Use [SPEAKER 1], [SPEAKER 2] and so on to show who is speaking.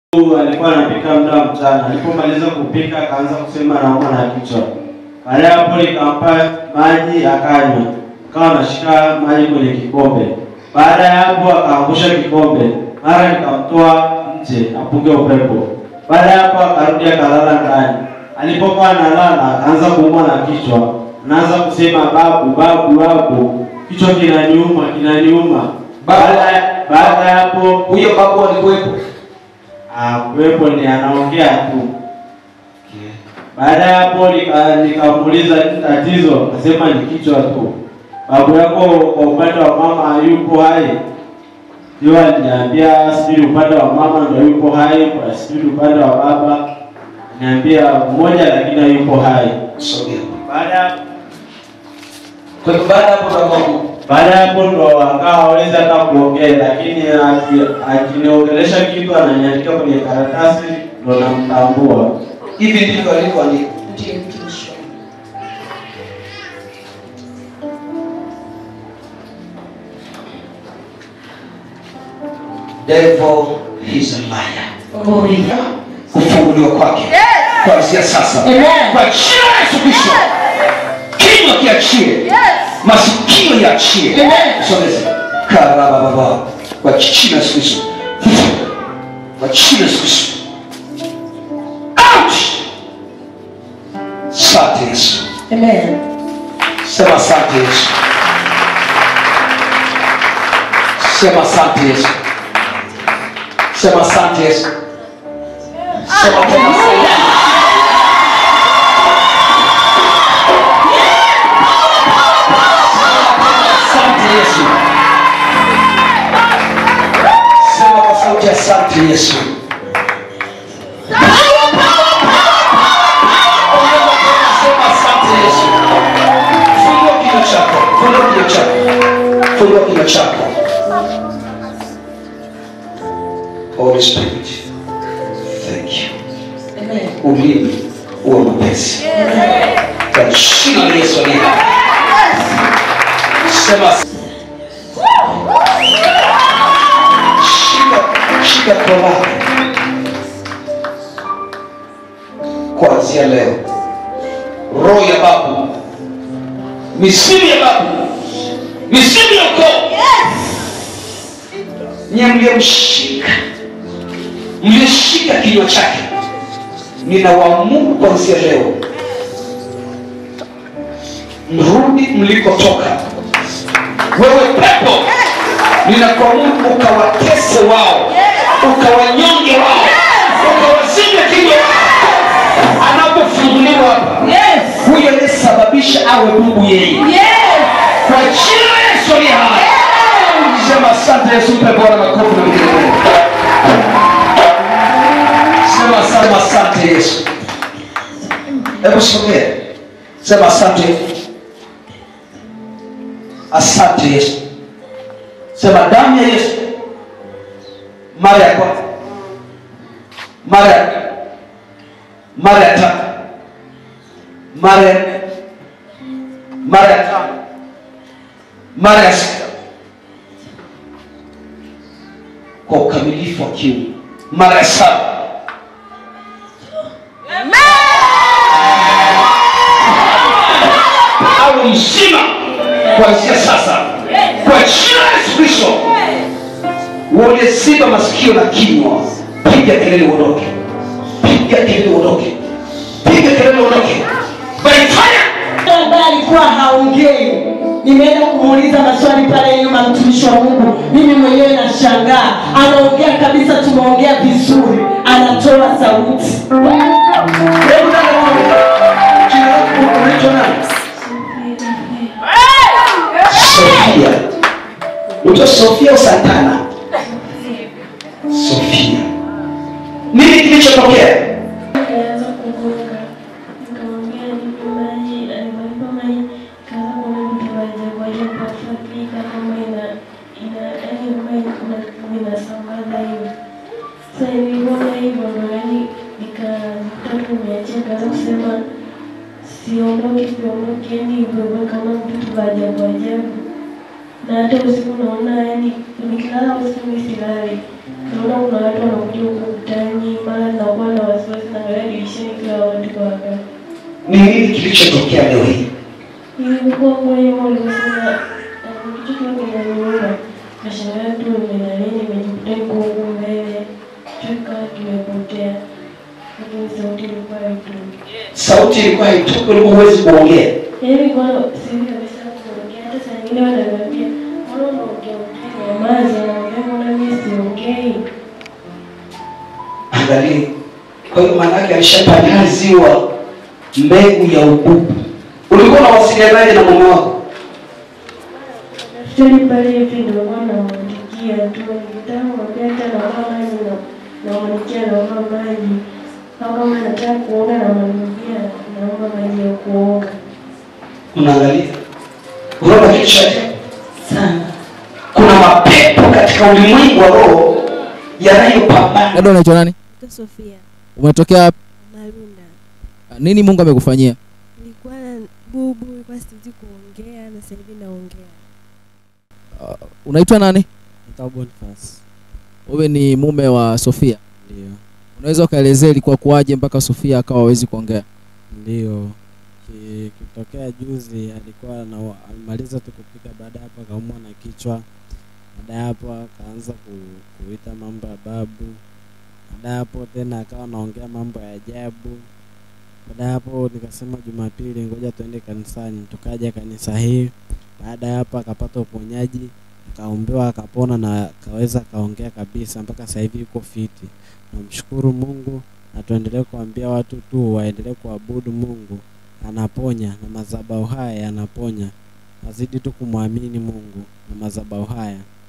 [SPEAKER 1] Huyu alikuwa anapika muda wa mchana. Alipomaliza kupika akaanza kusema anaumwa na kichwa. Baada ya hapo nikampa maji akanywa, akawa anashika maji kwenye kikombe. Baada ya hapo akaangusha kikombe, mara nikamtoa nje apunge upepo. Baada ya hapo akarudi akalala ndani. Alipokuwa analala akaanza kuumwa na kichwa, anaanza kusema babu, babu, babu, kichwa kinaniuma, kinaniuma. Baada baada ya hapo
[SPEAKER 2] Huyo babu alikuwepo.
[SPEAKER 1] Ah, kuwepo ni anaongea tu. Baada ya hapo nika- nikamuuliza nini tatizo, akasema ni kichwa tu. Babu yako kwa upande wa mama hayupo hai? Ndio aliniambia sijui upande wa mama ndio yupo hai, kwa sijui upande wa baba niambia mmoja lakini hayupo hai.
[SPEAKER 2] Sogea.
[SPEAKER 1] Baada ya
[SPEAKER 2] Kwa hivyo baada ya hapo ndo Mungu.
[SPEAKER 1] baada ya hapo ndo akawa hawezi hata kuongea, lakini aki- akiniongelesha kitu ananiandika kwenye karatasi ndo namtambua.
[SPEAKER 2] Hivi ndivyo alivyoandika.
[SPEAKER 3] Ndiyo mtumishi wa Mungu.
[SPEAKER 2] Devil is a liar.
[SPEAKER 3] Oh, yeah.
[SPEAKER 2] Kufunguliwa kwake. Kuanzia sasa.
[SPEAKER 3] Amen.
[SPEAKER 2] Kwa jina la Yesu Kristo. Kinywa kiachie. Masikio yaachie.
[SPEAKER 3] Amen.
[SPEAKER 2] Sogeze. Karababa. Kwa jina la Yesu Kristo. Kwa jina la Yesu Kristo. Out. Asante Yesu.
[SPEAKER 3] Amen.
[SPEAKER 2] Sema asante Yesu. Sema asante Yesu. Sema asante Yesu. Sema tena asante. Asante Yesu. Sema kwa sauti asante Yesu. Sema asante Yesu. Fungua kinywa chako. Fungua kinywa chako. Fungua kinywa chako. Holy Spirit. Thank you.
[SPEAKER 3] Amen.
[SPEAKER 2] Ulimi uwe mwepesi. Kwa jina la Yesu aliye hai. Sema shika shika kolani. Kuanzia leo roho ya babu, misimu ya babu, misimu ya ukoo, nye mliyemshika, mlioshika kinywa chake, ninawaamuru kuanzia leo mrudi mlikotoka. Wewe pepo, ninakuamuru ukawatese wao, ukawanyonge wao, ukawazime kinywa wao. Anapofunguliwa hapa,
[SPEAKER 3] Yes.
[SPEAKER 2] huyo aliyesababisha awe Mungu yeye,
[SPEAKER 3] Yes.
[SPEAKER 2] kwa jina la Yesu aliye hai. Sema asante Yesu, mpe Bwana makofi na vigelegele. Sema sema asante Yesu. Hebu sogea, sema asante, asante Yesu. Sema damu ya Yesu, mara ya kwanza, mara ya pili, mara ya tatu, mara ya nne, mara ya tano, mara ya sita, kwa ukamilifu wa kiungu, mara ya saba awe mzima kuanzia sasa kwa jina la Yesu Kristo. Walioziba masikio na kinywa, piga kelele uondoke, piga kelele uondoke, piga kelele uondoke, by fire.
[SPEAKER 3] ambaye alikuwa haongei nimeenda kumuuliza maswali pale nyuma mtumishi wa mungu mimi mwenyewe nashangaa anaongea kabisa tumeongea vizuri anatoa sauti
[SPEAKER 2] Hebu dada wangu, jina lako unaitwa nani? Sofia. Unaitwa Sofia au Santana? Sofia. Nini kilichotokea?
[SPEAKER 4] Nilianza kugonga, nikamwambia nipe maji, aliponipa maji kaanza kuona vitu vya ajabu ajabu, kufuatilika kama ina ina yaani kama ina inasambaza hivi. Sasa niliona hivyo ndo yaani nikataka niachie, kaanza kusema siondoki, siondoki, yaani hivyo hivyo kama vitu vya ajabu ajabu. Na hata usiku naona yaani nikilala usiku nisilali, naona kuna watu wanakuja huko mtaani
[SPEAKER 2] nini kilichotokea leo hii
[SPEAKER 4] Ilikuwa kweli walisema kitu kile kinaniuma. Nashangaa tu nimelala nimejikuta niko huku mbele. Choka kimepotea. Lakini sauti ilikuwa haitoki.
[SPEAKER 2] sauti ilikuwa haitoki ulikuwa huwezi kuongea
[SPEAKER 4] Yaani kwa sisi kabisa kuongea hata saa nyingine wananiambia mbona unaongea ongea nyamaza naongea mbona mimi siongei.
[SPEAKER 2] angalia kwa hiyo maanake alishapanyaziwa mbegu ya ububu ulikuwa unawasilianaje na mume wako
[SPEAKER 4] Daftari pale hivi ndio kwa namwandikia tu. Nikitaka kumwambia hata naomba maji na namwandikia naomba maji. Au kama nataka kuoga namwambia naomba maji ya kuoga.
[SPEAKER 2] unaangalia unaona kitu cha ajabu?
[SPEAKER 3] sana
[SPEAKER 2] kuna mapepo katika ulimwengu wa roho yanayopambana
[SPEAKER 5] dada unaitwa nani
[SPEAKER 6] Naitwa Sofia
[SPEAKER 5] umetokea wapi?
[SPEAKER 6] Marunda.
[SPEAKER 5] nini mungu amekufanyia
[SPEAKER 6] Nilikuwa na bubu, nilikuwa siwezi kuongea na sasa hivi naongea.
[SPEAKER 5] unaitwa nani
[SPEAKER 7] Naitwa Boniface.
[SPEAKER 5] wewe ni mume wa sofia
[SPEAKER 7] Ndio.
[SPEAKER 5] unaweza ukaelezea ilikuwa kuwaje mpaka sofia akawa hawezi kuongea
[SPEAKER 7] Ndio. Ki- Kitokea juzi alikuwa na alimaliza tu kupika, baada ya hapo akaumwa na kichwa. Baada ya hapo akaanza ku, kuita mambo ya babu. Baada ya hapo tena akawa anaongea mambo ya ajabu. Baada ya hapo nikasema Jumapili, ngoja tuende kanisani. Tukaja kanisa hii. Baada ya hapo akapata uponyaji, akaombewa, akapona na akaweza akaongea kabisa, mpaka sasa hivi yuko fiti. Namshukuru Mungu na tuendelee kuambia watu tu waendelee kuabudu Mungu, anaponya na madhabahu haya yanaponya. Wazidi tu kumwamini Mungu na madhabahu haya